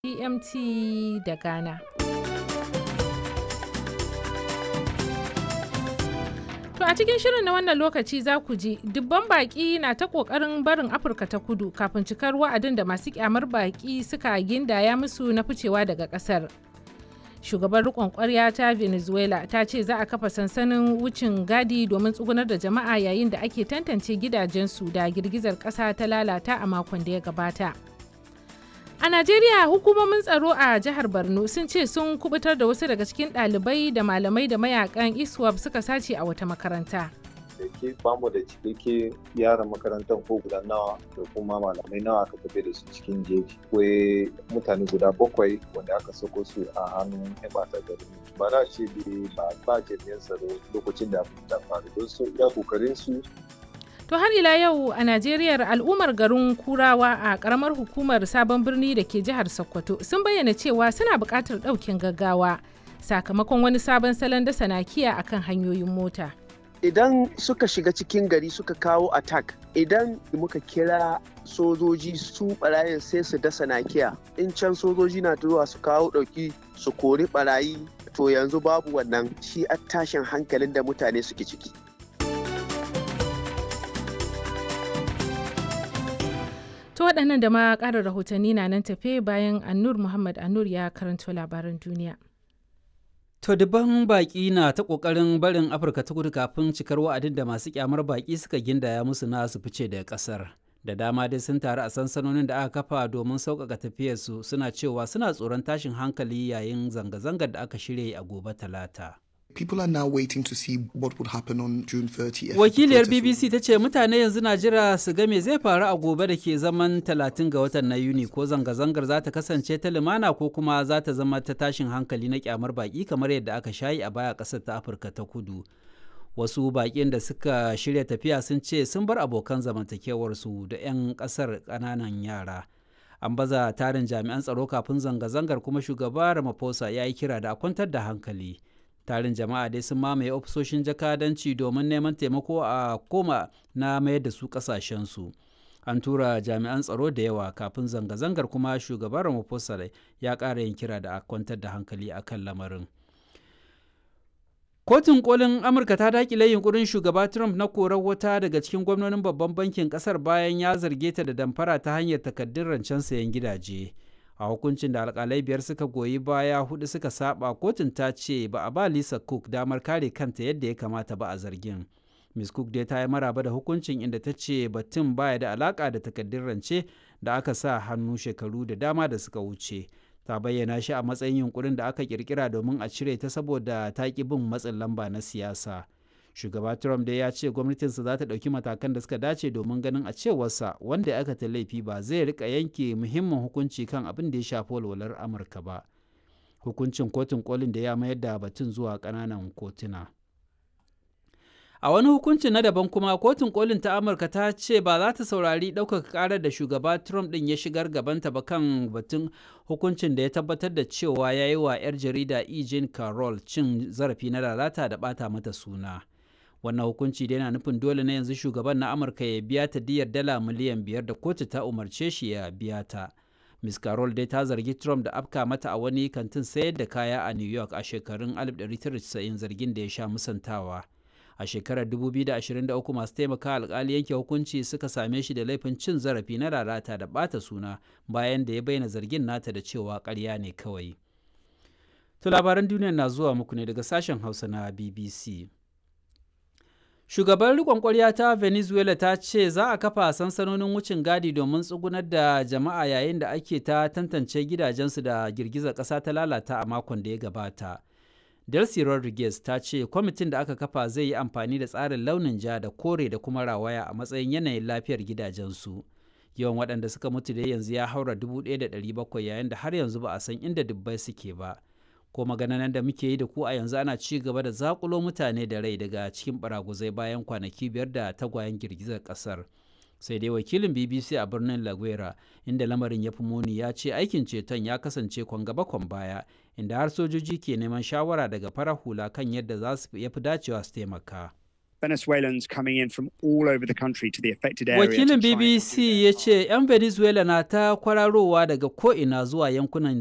GMT da Ghana. To a cikin shirin na wannan lokaci za ku ji dubban baƙi na ta ƙoƙarin barin Afirka ta kudu kafin cikar wa'adin da masu kyamar baƙi suka gindaya musu na ficewa daga ƙasar. Shugaban riƙon ƙwarya ta Venezuela ta ce za a kafa sansanin wucin gadi domin tsugunar da jama'a yayin da ake tantance gidajensu da girgizar ƙasa ta lalata a makon da ya gabata. A Najeriya hukumomin tsaro a jihar Borno sun ce sun kubutar da wasu daga cikin ɗalibai da malamai da mayakan ISWAP suka sace a wata makaranta. da ke bamu da cikakke yaran makarantar ko guda nawa da kuma malamai nawa aka tafi da su cikin jeji akwai mutane guda bakwai wanda aka sako su a hannun yan bata gari ba na ce ba ba jami'an tsaro lokacin da abin ta faru don su iya kokarin su To har ila yau a Najeriya al'ummar garin Kurawa a karamar hukumar sabon birni da ke jihar Sokoto sun bayyana cewa suna buƙatar ɗaukin gaggawa sakamakon wani sabon salon dasa nakiya akan hanyoyin mota. idan suka shiga cikin gari suka kawo attack idan muka kira sojoji su barayin sai su dasa nakiya in can sojoji na zuwa su kawo ɗauki su kori barayi to yanzu babu wannan shi a tashin hankalin da mutane suke ciki To waɗannan da ma ƙarin rahotanni na nan tafe bayan Annur Muhammad Annur ya karanto labaran duniya. To dubban baƙi na ta ƙoƙarin barin Afirka ta kudu kafin cikar wa'adin da masu kyamar baƙi suka gindaya musu na su fice daga ƙasar. Da dama dai sun taru a sansanonin da aka kafa domin sauƙaƙa tafiyarsu suna cewa suna tsoron tashin hankali yayin zanga-zangar da aka shirya a gobe talata. People are now waiting to see what would happen on June 30th. Wakiliyar BBC ta ce mutane yanzu na jira su ga me zai faru a gobe da ke zaman 30 ga watan na Yuni ko zanga-zangar za ta kasance ta lumana ko kuma za ta zama ta tashin hankali na kyamar baki kamar yadda aka shayi a baya ƙasar ta Afirka ta kudu. Wasu baƙin da suka shirya tafiya sun ce sun bar abokan zamantakewarsu da 'yan ƙasar ƙananan yara. An baza tarin jami'an tsaro kafin zanga-zangar kuma shugaba Ramaphosa ya yi kira da a kwantar da hankali. tarin jama'a dai sun mamaye ofisoshin jakadanci domin neman taimako a koma na mayar da su kasashensu an tura jami'an tsaro da yawa kafin zanga-zangar kuma shugaban ramaphosa ya ƙara yin kira da a kwantar da hankali a kan lamarin kotun kolin amurka ta dakile yunkurin shugaba trump na korar wata daga cikin gwamnonin babban bankin kasar bayan ya zarge ta da damfara ta hanyar takaddun rancen sayan gidaje a hukuncin da alkalai biyar suka goyi baya hudu suka saba kotun ta ce ba a ba lisa cook damar kare kanta yadda ya kamata ba a zargin miss cook dai ta yi maraba da hukuncin inda ta ce batun baya da alaka da takaddun rance da aka sa hannu shekaru da dama da suka wuce ta bayyana shi a matsayin yunkurin da aka kirkira domin a cire ta saboda ta ki bin matsin lamba na siyasa shugaba trump dai ya ce gwamnatinsa za ta ɗauki matakan da suka dace domin ganin a cewarsa wanda aka ta laifi ba zai rika yanke muhimmin hukunci kan abin da ya shafi walwalar amurka ba hukuncin kotun kolin da ya mayar da batun zuwa ƙananan kotuna a wani hukuncin na daban kuma kotun kolin ta amurka ta ce ba za ta saurari ɗaukaka ƙarar da shugaba trump ɗin ya shigar gabanta ba kan batun hukuncin da ya tabbatar da cewa ya yi wa 'yar jarida e. jean carroll cin zarafi na lalata da ɓata mata suna wannan hukunci da yana nufin dole na yanzu shugaban na amurka ya biya ta diyar dala miliyan biyar da kotu ta umarce shi ya biya ta miss carol dai ta zargi trump da afka mata a wani kantin sayar da kaya a new york a shekarun 1990 zargin da ya sha musantawa a shekarar 2023 masu taimaka alkali yanke hukunci suka same shi da laifin cin zarafi na lalata da bata suna bayan da ya bayyana zargin nata da cewa karya ne kawai to labaran duniya na zuwa muku ne daga sashen hausa na bbc Shugaban rikon kwarya ta Venezuela ta ce za a kafa sansanonin wucin gadi domin tsugunar da jama'a yayin da ake ta tantance gidajensu da girgizar ƙasa ta lalata a makon da ya gabata. Delcy Rodriguez ta ce kwamitin da aka kafa zai yi amfani da tsarin launin ja da kore da kuma rawaya a matsayin yanayin lafiyar gidajensu. Yawan waɗanda suka mutu da yanzu ya haura 1,700 yayin da har yanzu ba a san inda dubbai suke ba. ko maganan da muke yi da ku a yanzu ana ci gaba da zakulo mutane da rai daga cikin baraguzai bayan kwanaki biyar da tagwayen girgizar kasar sai dai wakilin bbc a birnin laguera inda lamarin ya fi muni ya ce aikin ceton ya kasance kwan gaba kwan baya inda har sojoji ke neman shawara daga farar hula kan yadda za su fi dacewa su taimaka Venezuelans coming in from all over the country to the affected area. Wakilin BBC ya ce 'yan Venezuela na ta kwararowa daga ko'ina zuwa yankunan